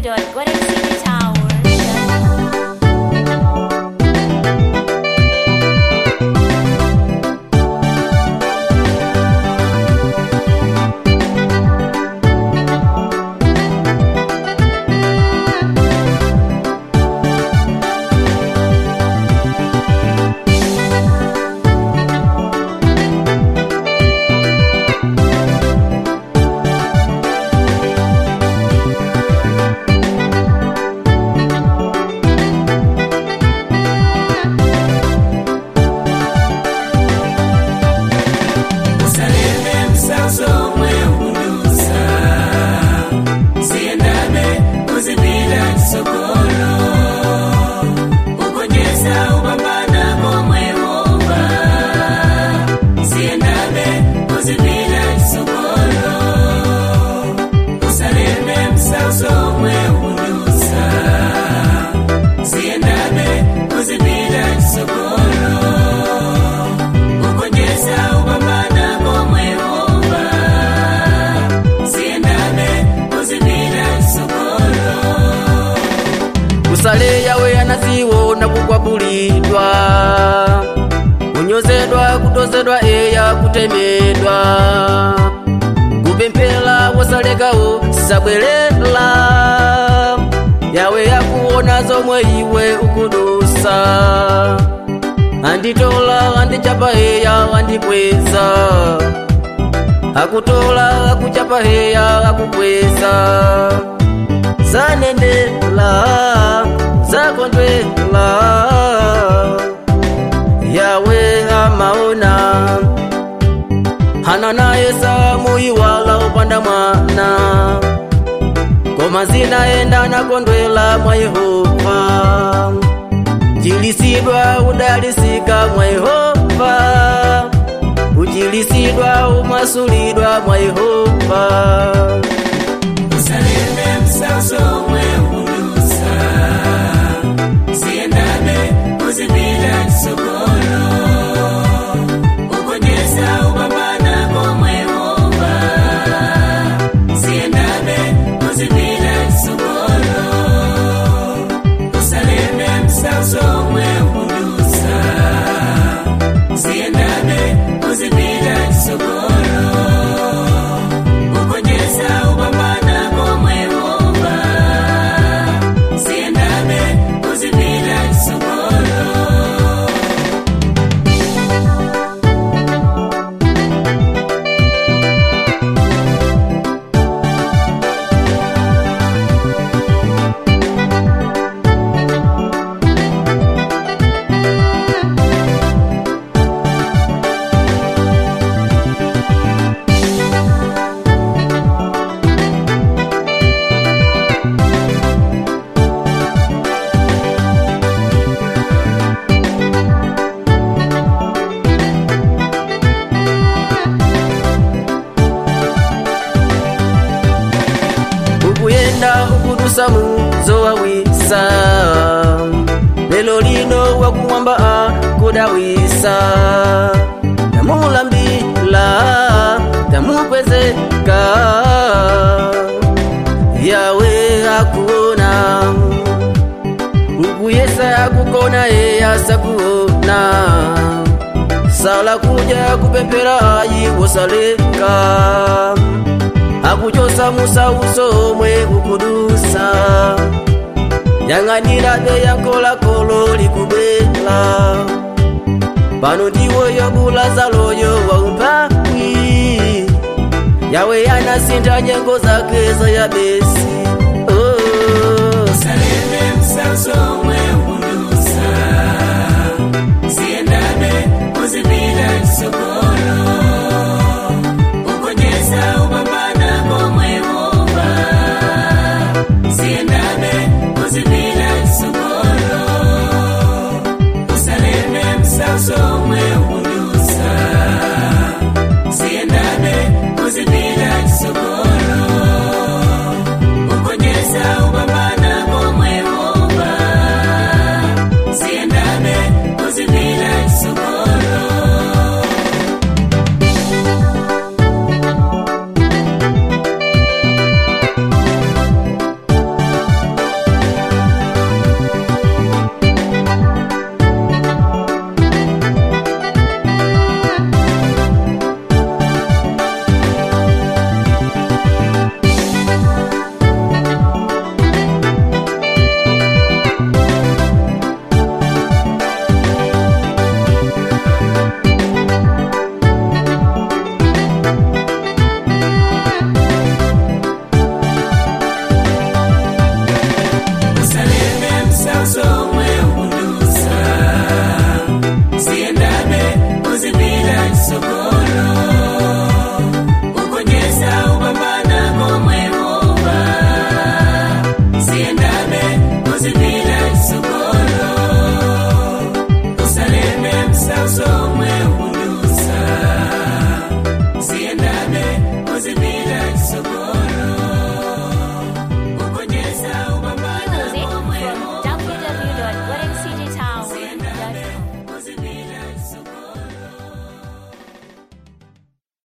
www.goldencitytower.com. usaleme msazo mweudusa siendame kuzibila kisokolo ukonyesa ubambana komwehova siendame kuzibila kisokolo usaleme msazo mweudusa siendame kuzibila kisokolo ukonyesa ubambana komwehova siendane kuzibila kisokolo kusale yawe yanaziwona kukwapulidwa kunyozedwa kutozedwa eya kutemedwa kupemphera wosalekawo sisabwerera yawe yakuona zomwe iwe ukudusa anditola andichapa heya andikweza akutola akuchapa heya akukweza zanendela zakondwela yawe amaona hana naye samuyiwala upanda mwana koma zinaenda nakondwela mwa yehova jilisidwa udalisika mwa yehova ujilisidwa umasulidwa mwa yehova usaleme msaso mweudusa siendane kuzibila kisokolo ukonyesa ubambana komwehova siendane kuzibila kisokolo usaleme msaso mweudusa siendane kuzibila kisokolo ukonyesa ubambana komwehova siendane kuzibila kisokolo ukuyenda ukudusa muzowawisa lelo lino wakumwamba akudawisa tamulambila tamukwezeka yawe akuona ukuyesa akukona eyasa kuona sala kuja kupempera ayi wosaleka akuchosa musauso omwe kukudusa yang'anira beyankolakolo likubela pano ndiwoyo bulazaloyo waumpakwi yawe yanasinta nyengo zake za yabesi